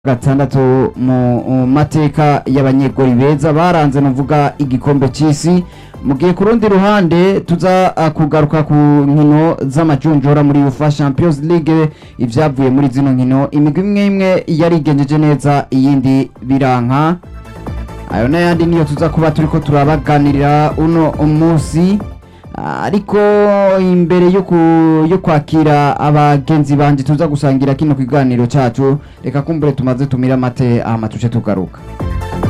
gatandatu mu mateka y'abanyegori beza baranze nuvuga igikombe c'isi mu gihe ku rundi ruhande tuza uh, kugaruka ku nkino z'amajonjora muri UEFA Champions League ivyavuye muri zino nkino imigwi imwe imwe yarigenjeje neza iyindi biranka ayo n'ayandi niyo tuza kuba turiko turabaganirira uno munsi ariko imbere yo ku- yo kwakira abagenzi banje tuza gusangira kino kiganiro cacu reka kumbure tumaze tumira amate hama tuce tugaruka